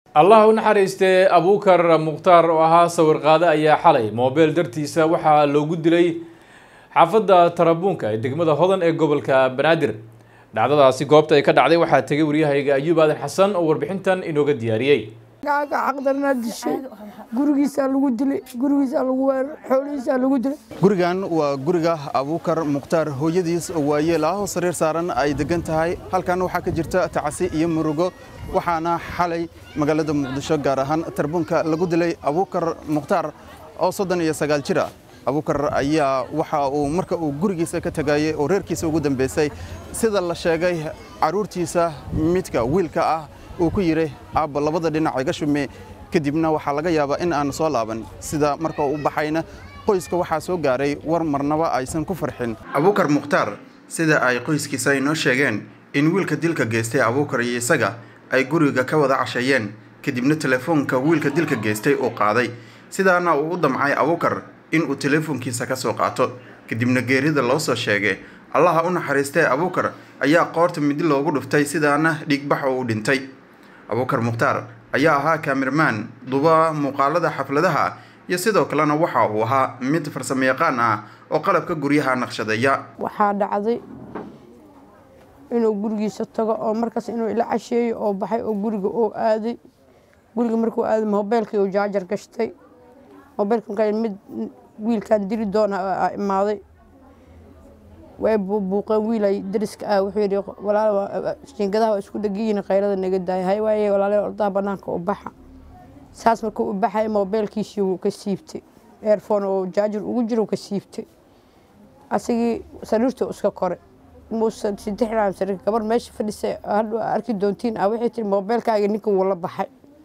allah u naxariistee abuukar mukhtaar oo ahaa sawir qaade ayaa xalay moobeel dartiisa waxaa loogu dilay xaafadda tarabuunka ee degmada hodan ee gobolka banaadir dhacdadaasi goobta ay ka dhacday waxaa tegay waryahayga ayuub aadan xasan oo warbixintan inooga diyaariyey gaaga xaqdarnaa dishay gurigiisaa lagu dilay gurigiisaa lagu weerar xoolihiisaa lagu dilay gurigan waa guriga abuukar mukhtaar hooyadiis oo waayeel ah oo sariir saaran ay degan tahay halkan waxaa ka jirta tacsi iyo murugo waxaana xalay magaalada muqdisho gaar ahaan tarbunka lagu dilay abuukar mukhtaar oo soddon iyo sagaal jir ah abuukar ayaa waxa uu marka uu gurigiisa ka tegayey oo reerkiisa ugu dambeysay sida la sheegay carruurtiisa midka wiilka ah uu ku yidhi aabba labada dhinac iga shume kadibna waxaa laga yaabaa in aan soo laaban sida marka u baxayna qoyska waxaa soo gaaray war marnaba aysan ku farxin abuukar mukhtaar sida ay qoyskiisa inoo sheegeen in wiilka dilka geystay abuukar iyo isaga ay guriga ka wada casheeyeen kadibna telefoonka wiilka dilka geystay uu qaaday sidaana uu u damcay abuukar inuu teleefoonkiisa ka soo qaato kadibna geerida loo soo sheegay allaha u naxariistee abuukar ayaa qoorta midi loogu dhuftay sidaana dhiigbax oo u dhintay abuukar mukhtaar ayaa ahaa kaamirmaan duba muuqaalada xafladaha iyo sidoo kalena waxa uu ahaa mid farsamo yaqaan ah oo qalabka guryaha naqshadeeya waxaa dhacday inuu gurigiisa tago oo markaas inuu ila casheeyo oo baxay oo guriga oo aaday guriga markuu aaday mobeylkii uu jaajar gashtay mobeylka markaa mid wiilkan dili doona aa imaaday way buubuuqeen wiil ay dariska ah wuxuu yidhi walaal jiingadaha waa isku dhegiyiin qaylada naga daaya hay waaye walaalay ordaha banaanka u baxa saas markuu u baxay mobeylkiisii wuu ka siibtay airphone oo jaajar ugu jiro ka siibtay asigii sariirtuu iska koray muusan sidexdaan sariir gabar meesha fadhisay hadhu arki doontiin ah waxay tiri mobeylkaaga ninka wuu la baxay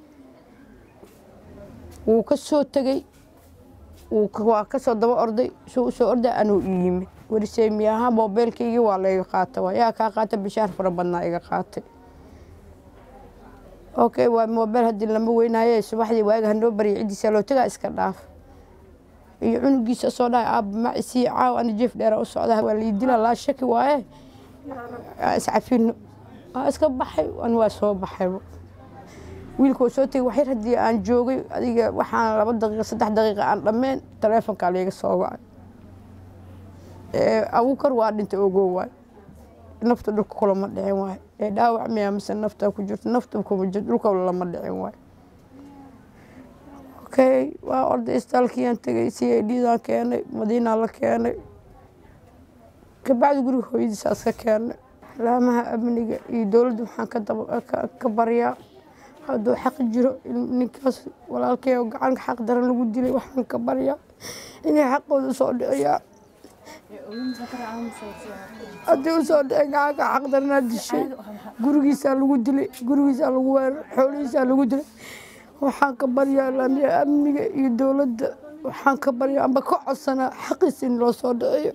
wuu ka soo tegey waa ka soo daba orday suu usoo orday anuu i yimi warisee miyaha mobeylkaygii waa layga qaata waa yaa kaa qaata bishaar fara badnaa iga qaatay okay waa mobeyl haddii lama weynaaye subaxdii waaga hanoo barya ciddiisa loo tagaa iska dhaaf iyo cunugiisa soo dhahay aaba macisii caaw ani jeef dheera u socda waa lii dila laa shaki waaye iscafino waa iska baxay an waa soo baxayba wiilka waa soo tegay waxyar haddii aan joogay adiga waxaan laba daqiiqa saddex daqiiqa aan dhammeen taleefonkaa layga soo wacay abuukar waa dhintay ogow waay nafta dhulka kulama dhicin waay ee dhaawac miyaa mise nafta ku jirto nafta kuma jirto dhulka lama dhicin waay okay waa orday istaalkiyaan tegay c a d daan keenay madiinaa la keenay kabacdi guriga hooyadiisaas ka keenay laamaha amniga iyo dowladda waxaan ka baryaa hadduu xaq jiro ninkaas walaalkay oo gacanka xaq daran lagu dilay waxaan ka baryaa inay xaqooda soo dhiciyaan haddii usoo dhicin gacanka xaq daranaa dishay gurigiisaa lagu dilay gurigiisaa lagu weerar xoolihiisaa lagu dilay waxaan ka baryaa laamiya amniga iyo dowladda waxaan ka baryaa amba ka codsanaa xaqiis in loo soo dhiciyo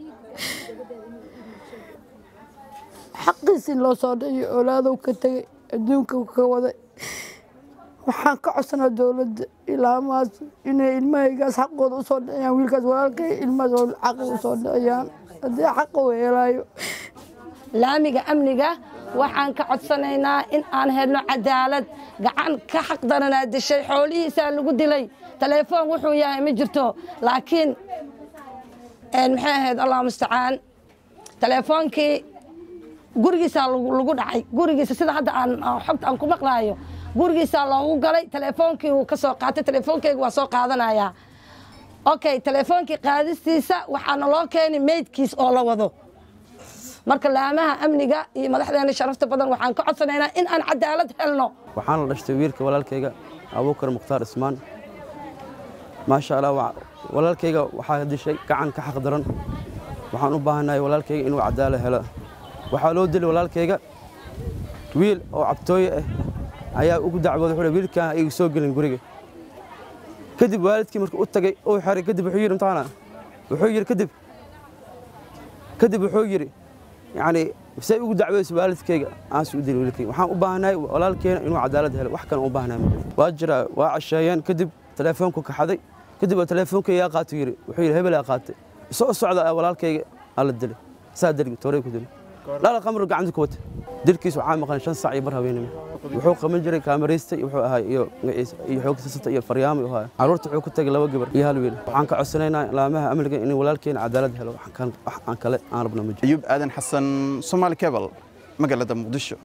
xaqiis in loo soo dhiciyo oolaadow ka tegay adduunka ka waday waxaan ka codsanaa dowladda ilaamaas inay ilmahaygaas xaqooda usoo dhiciyaan wiilkaas walaalkay ilmahaas xaqi usoo dhiciyaan haddii xaqa u helaayo laamiga amniga waxaan ka codsanaynaa in aan helno cadaalad gacan ka xaq daranaa dishay xoolihiisaa lagu dilay telefoon wuxuu yahay ma jirto laakiin maxay ahayd allah mustacaan telefoonkii gurigiisaa lagu dhacay gurigiisa sida hadda aan xogta aan ku maqlaayo gurigiisaa loogu galay telefoonkii uu ka soo qaatay telefoonkeyga waa soo qaadanayaa okay telefoonkii qaadistiisa waxaana loo keenay meydkiis oo la wado marka laamaha amniga iyo madaxdeena sharafta badan waxaan ka codsanaynaa in aan cadaalad helno waxaan la dhashtay wiilka walaalkayga abuukar mukhtaar ismaan maasha allah walaalkayga waxaa dishay gacan ka xaq daran waxaan u baahannahay walaalkayga inuu cadaalo helo waxaa loo dilay walaalkayga wiil oo cabtooye ah ayaa ugu dacwooday wuxuu wiilkaan igu soo gelin guriga kadib waalidkii markuu u tagay uu xiray kadib wuxuu yidhi mtaana wuxuu yidhi kadib kadib wuxuu yidhi yacni say ugu dacweysa waalidkayga aansi u dili wiilkayga waxaan u baahanahay walaalkeena inuu cadaalad helo wax kale u baahanahay waa jiraa waa casheeyeen kadib telefoonku kaxaday kadib waa telefoonka yaa qaatu yidhi wuxuu yidhi hebel yaa qaatay isoo socda walaalkayga aa la dilay saa dili tooray ku dili dhal qamru gacanta ku wata dilkiis waxaa maqan shan sac iyo bar haweenimo wuxuu qaban jiray kaamaraysta wuxuu ahaa iyo iyo xoog sasata iyo faryaamo ahaa caruurta wuxuu ku tagay laba gabar iyo hal wiil waxaan ka codsanaynaa laamaha amniga in walaalkeena cadaalad helo wax aan kale aan rabna ma jiro ayuub aadan xasan somaali cable magaalada muqdisho